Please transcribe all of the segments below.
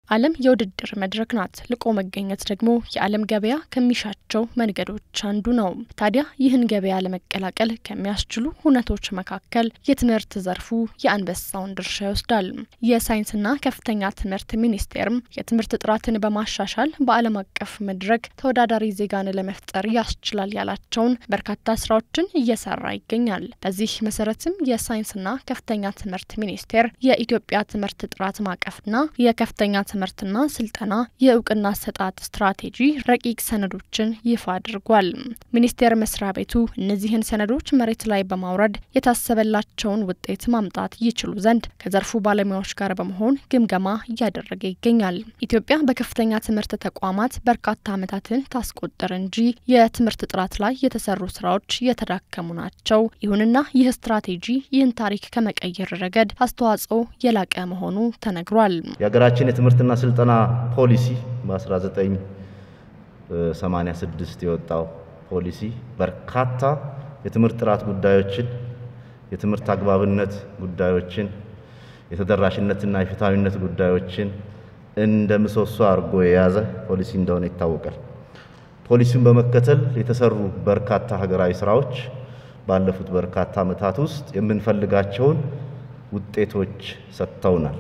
ዓለም የውድድር መድረክ ናት። ልቆ መገኘት ደግሞ የዓለም ገበያ ከሚሻቸው መንገዶች አንዱ ነው። ታዲያ ይህን ገበያ ለመቀላቀል ከሚያስችሉ ሁነቶች መካከል የትምህርት ዘርፉ የአንበሳውን ድርሻ ይወስዳል። የሳይንስና ከፍተኛ ትምህርት ሚኒስቴርም የትምህርት ጥራትን በማሻሻል በዓለም አቀፍ መድረክ ተወዳዳሪ ዜጋን ለመፍጠር ያስችላል ያላቸውን በርካታ ስራዎችን እየሰራ ይገኛል። በዚህ መሰረትም የሳይንስና ከፍተኛ ትምህርት ሚኒስቴር የኢትዮጵያ ትምህርት ጥራት ማዕቀፍና የከፍተኛ ትምህርትና ስልጠና የእውቅና አሰጣጥ ስትራቴጂ ረቂቅ ሰነዶችን ይፋ አድርጓል። ሚኒስቴር መስሪያ ቤቱ እነዚህን ሰነዶች መሬት ላይ በማውረድ የታሰበላቸውን ውጤት ማምጣት ይችሉ ዘንድ ከዘርፉ ባለሙያዎች ጋር በመሆን ግምገማ እያደረገ ይገኛል። ኢትዮጵያ በከፍተኛ ትምህርት ተቋማት በርካታ ዓመታትን ታስቆጠር እንጂ የትምህርት ጥራት ላይ የተሰሩ ስራዎች የተዳከሙ ናቸው። ይሁንና ይህ ስትራቴጂ ይህን ታሪክ ከመቀየር ረገድ አስተዋጽኦ የላቀ መሆኑ ተነግሯል። የሀገራችን የትምህርትና ስልጠና ፖሊሲ በ1986 የወጣው ፖሊሲ በርካታ የትምህርት ጥራት ጉዳዮችን፣ የትምህርት አግባብነት ጉዳዮችን፣ የተደራሽነትና የፍትሐዊነት ጉዳዮችን እንደ ምሰሶ አድርጎ የያዘ ፖሊሲ እንደሆነ ይታወቃል። ፖሊሲውን በመከተል የተሰሩ በርካታ ሀገራዊ ስራዎች ባለፉት በርካታ ዓመታት ውስጥ የምንፈልጋቸውን ውጤቶች ሰጥተውናል።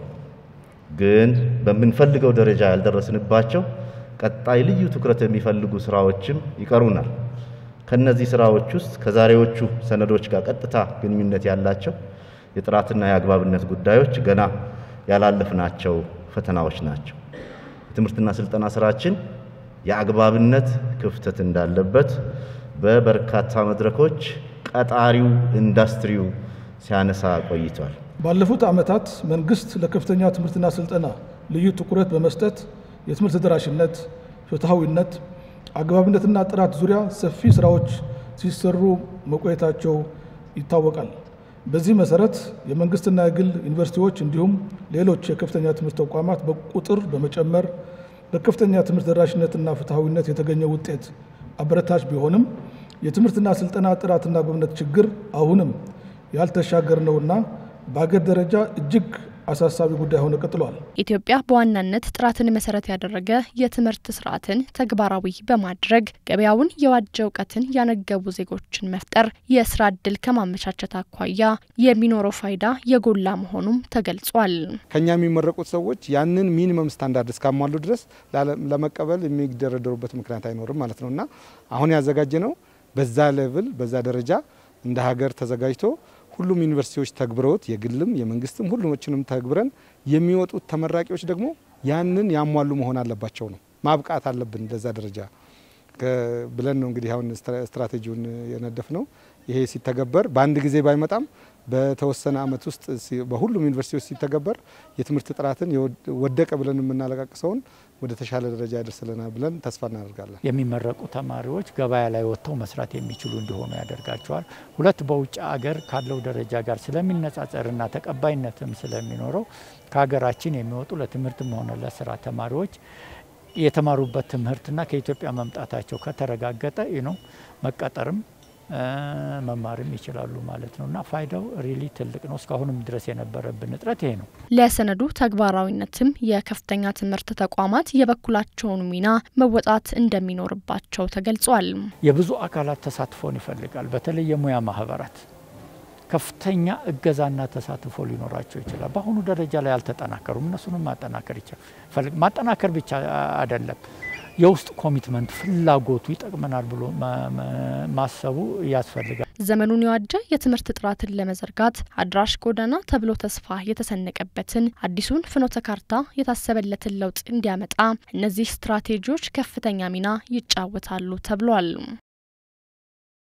ግን በምንፈልገው ደረጃ ያልደረስንባቸው ቀጣይ ልዩ ትኩረት የሚፈልጉ ስራዎችም ይቀሩናል። ከነዚህ ስራዎች ውስጥ ከዛሬዎቹ ሰነዶች ጋር ቀጥታ ግንኙነት ያላቸው የጥራትና የአግባብነት ጉዳዮች ገና ያላለፍናቸው ፈተናዎች ናቸው። የትምህርትና ስልጠና ስራችን የአግባብነት ክፍተት እንዳለበት በበርካታ መድረኮች ቀጣሪው ኢንዱስትሪው ሲያነሳ ቆይቷል። ባለፉት ዓመታት መንግስት ለከፍተኛ ትምህርትና ስልጠና ልዩ ትኩረት በመስጠት የትምህርት ተደራሽነት፣ ፍትሐዊነት፣ አግባብነትና ጥራት ዙሪያ ሰፊ ስራዎች ሲሰሩ መቆየታቸው ይታወቃል። በዚህ መሰረት የመንግስትና የግል ዩኒቨርሲቲዎች እንዲሁም ሌሎች የከፍተኛ ትምህርት ተቋማት በቁጥር በመጨመር በከፍተኛ ትምህርት ተደራሽነትና ፍትሐዊነት የተገኘ ውጤት አበረታች ቢሆንም የትምህርትና ስልጠና ጥራትና አግባብነት ችግር አሁንም ያልተሻገር ነውና በአገር ደረጃ እጅግ አሳሳቢ ጉዳይ ሆኖ ቀጥሏል። ኢትዮጵያ በዋናነት ጥራትን መሰረት ያደረገ የትምህርት ስርዓትን ተግባራዊ በማድረግ ገበያውን የዋጀ እውቀትን ያነገቡ ዜጎችን መፍጠር የስራ እድል ከማመቻቸት አኳያ የሚኖረው ፋይዳ የጎላ መሆኑም ተገልጿል። ከኛ የሚመረቁት ሰዎች ያንን ሚኒመም ስታንዳርድ እስካሟሉ ድረስ ለመቀበል የሚደረደሩበት ምክንያት አይኖርም ማለት ነው እና አሁን ያዘጋጀ ነው በዛ ሌቭል በዛ ደረጃ እንደ ሀገር ተዘጋጅቶ ሁሉም ዩኒቨርሲቲዎች ተግብረውት የግልም የመንግስትም ሁሉሞችንም ተግብረን የሚወጡት ተመራቂዎች ደግሞ ያንን ያሟሉ መሆን አለባቸው ነው። ማብቃት አለብን ለዛ ደረጃ ብለን ነው እንግዲህ አሁን ስትራቴጂውን የነደፍ ነው። ይሄ ሲተገበር በአንድ ጊዜ ባይመጣም በተወሰነ ዓመት ውስጥ በሁሉም ዩኒቨርሲቲዎች ሲተገበር የትምህርት ጥራትን ወደቀ ብለን የምናለቃቅሰውን ወደ ተሻለ ደረጃ ያደርስልናል ብለን ተስፋ እናደርጋለን። የሚመረቁ ተማሪዎች ገበያ ላይ ወጥተው መስራት የሚችሉ እንዲሆኑ ያደርጋቸዋል። ሁለት በውጭ አገር ካለው ደረጃ ጋር ስለሚነጻጸርና ተቀባይነትም ስለሚኖረው ከሀገራችን የሚወጡ ለትምህርትም ሆነ ለስራ ተማሪዎች የተማሩበት ትምህርትና ከኢትዮጵያ መምጣታቸው ከተረጋገጠ ነው መቀጠርም መማርም ይችላሉ ማለት ነው እና ፋይዳው ሪሊ ትልቅ ነው። እስካሁንም ድረስ የነበረብን እጥረት ይሄ ነው። ለሰነዱ ተግባራዊነትም የከፍተኛ ትምህርት ተቋማት የበኩላቸውን ሚና መወጣት እንደሚኖርባቸው ተገልጿል። የብዙ አካላት ተሳትፎን ይፈልጋል። በተለይ የሙያ ማህበራት ከፍተኛ እገዛና ተሳትፎ ሊኖራቸው ይችላል። በአሁኑ ደረጃ ላይ አልተጠናከሩም። እነሱንም ማጠናከር ይችላል። ማጠናከር ብቻ አይደለም የውስጥ ኮሚትመንት ፍላጎቱ ይጠቅመናል ብሎ ማሰቡ ያስፈልጋል። ዘመኑን የዋጀ የትምህርት ጥራትን ለመዘርጋት አድራሽ ጎዳና ተብሎ ተስፋ የተሰነቀበትን አዲሱን ፍኖተ ካርታ የታሰበለትን ለውጥ እንዲያመጣ እነዚህ ስትራቴጂዎች ከፍተኛ ሚና ይጫወታሉ ተብሏል።